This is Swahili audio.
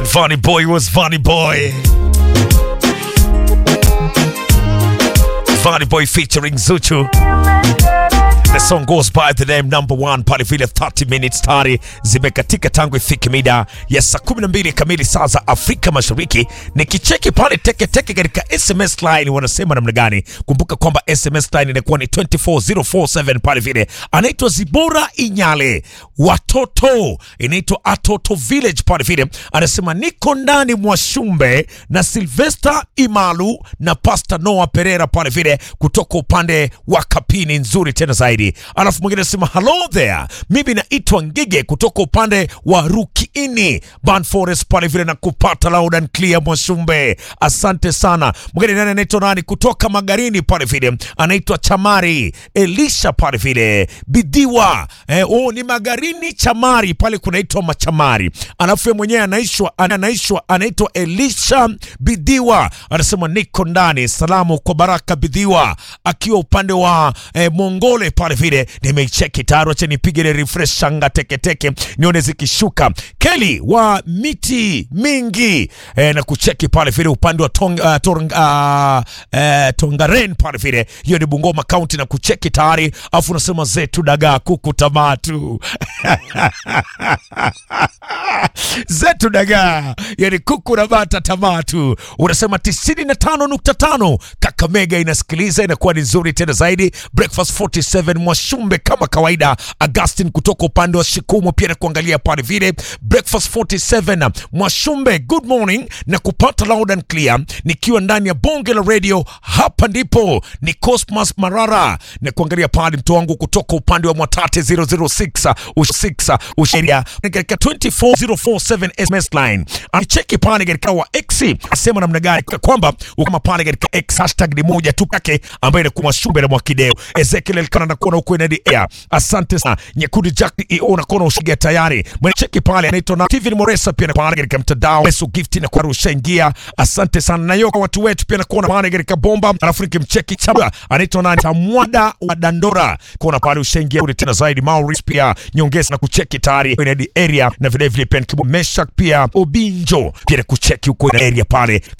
Vanny Boy was Vanny Boy. Vanny Boy featuring Zuchu. The song goes by the name number one pale vile 30 minutes tayari zimekatika tangu ifike mida ya saa 12 kamili saa za Afrika Mashariki. Nikicheki pale teke teke katika SMS line wanasema namna gani? Kumbuka kwamba SMS line inakuwa ni 24047 pale vile. Anaitwa Zibora Inyale, watoto inaitwa Atoto Village pale vile. Anasema niko ndani mwa Shumbe na Sylvester Imalu na Pastor Noah Pereira pale vile kutoka upande wa Kapini, nzuri tena zaidi. Alafu mwingine anasema hello there, mimi naitwa Ngige kutoka upande wa Rukiini Ban Forest pale vile na kupata loud and clear Mwashumbe, asante sana. Mwingine nani anaitwa nani kutoka Magarini pale vile anaitwa Chamari Elisha pale vile Bidiwa eh, oh, ni Magarini Chamari pale kunaitwa Machamari. Alafu yeye mwenyewe anaishwa anaishwa anaitwa Elisha Bidiwa, anasema niko ndani. Salamu kwa Baraka Bidiwa akiwa upande wa eh, Mongole pale vile nimeicheki tayari, acha nipige ile refresh shanga teketeke nione zikishuka. Keli wa miti mingi eh, na kucheki pale vile upande wa tong, uh, tong, uh, eh, Tongaren pale vile, hiyo ni Bungoma County na kucheki tayari, afu unasema zetu dagaa kuku tamatu zetu dagaa yani kuku na bata tamatu. Unasema 95.5 Kakamega inasikiliza, inakuwa ni nzuri tena zaidi. Breakfast 47 Mwashumbe kama kawaida. Augustin kutoka upande wa Shikumu pia na kuangalia pale vile. Breakfast 47 Mwashumbe, good morning na kupata loud and clear nikiwa ndani ya bonge la radio. Hapa ndipo ni Cosmas Marara na kuangalia pale mtu wangu kutoka upande wa Mwatate 006 6 usheria katika 24047 SMS line alicheki pale katika wa X asema namna gani kwamba kama pale katika X hashtag ni moja tu yake ambayo inakuwa Mwashumbe na Mwakideo Ezekiel Elkana na kuona huko inadi air. Asante sana Nyekundi Jack EO na kuona ushiga tayari mwenecheki pale anaitwa na Steven Moresa pia na pale katika mtandao Yesu Gift na kwa ushaingia. Asante sana na yoka watu wetu pia na kuona pale katika bomba, alafu nikimcheki chaba anaitwa nani Tamwada wa Dandora kuona pale ushaingia kule tena zaidi Maurice pia nyongeza na kucheki tayari inadi area na vile vile pia Meshak pia Obinjo pia na kucheki huko area pale